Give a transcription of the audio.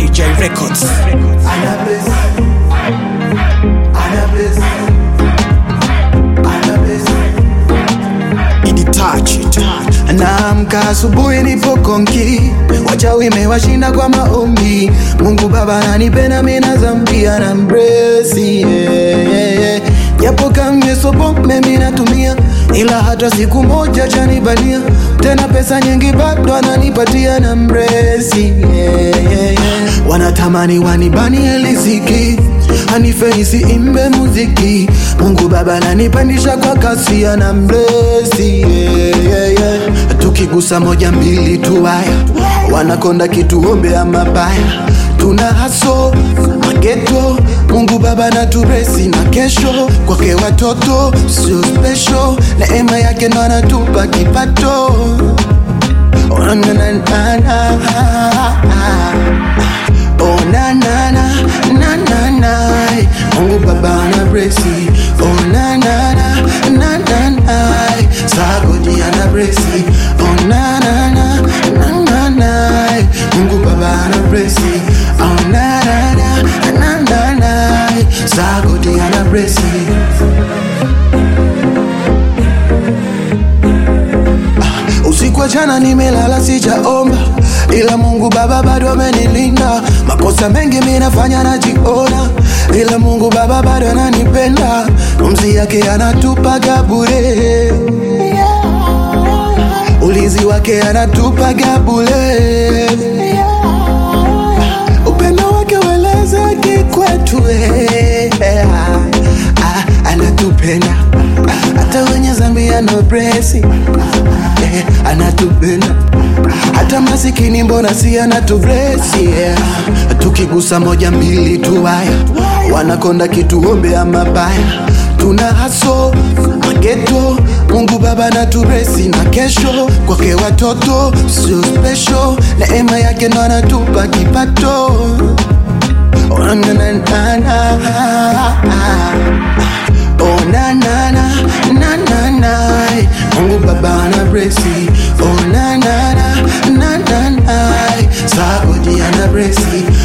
DJ Records. Ana bless. Ana bless. Ana bless. Ini touch it. Naamka asubuhi nipo konki, wachawi imewashinda kwa maombi. Mungu Baba ananipenda mimi na dhambi ana mbresi yeah, yeah, yeah. Japo kamyeso pombe mimi natumia, ila hata siku moja chanibania tena, pesa nyingi bado ananipatia na mbresi yeah, yeah, yeah. Wanatamani wanibanie riziki anife nisiimbe muziki. Mungu Baba ananipandisha kwa kasi ana mblesi yeah, yeah, yeah. Tukigusa moja mbili tu haya wanakonda kituombe ya mabaya tuna haso mageto Mungu Baba na turesi na kesho kwake watoto sio special, neema yake ndo anatupa kipato Oh, na, na, na, na, na. Oh, na, na, na, na, na, na. Mungu Baba ana blesi Oh, na, na, na, na, na, na. Sagodi ana blesi Oh, na, na, na, na, na, na. Mungu Baba ana blesi Oh, na, na, na, na, na, na. Sagodi ana blesi Usiku wa jana nimelala sijaomba, ila Mungu Baba bado amenilinda. Makosa mengi mimi nafanya najiona, ila Mungu Baba bado ananipenda. Pumzi yake anatupaga bure, ulinzi wake anatupaga bure, upendo wake welezeki kwetu eh. Ah, anatupenda hata wenye zambi anobresi eh, anatupenda hata masikini mbona si anatublesi yeah. tukigusa moja mbili tu haya wanakonda kituombe ya mabaya tuna haso mageto Mungu Baba na turesi na kesho kwake watoto sio special, neema yake ndo anatupa kipato Oh, na, na, na, na. Oh, na, na, na, na, na, na. Mungu Baba ana blesi Oh, na, na, na, na, na, na. Sagodi ana blesi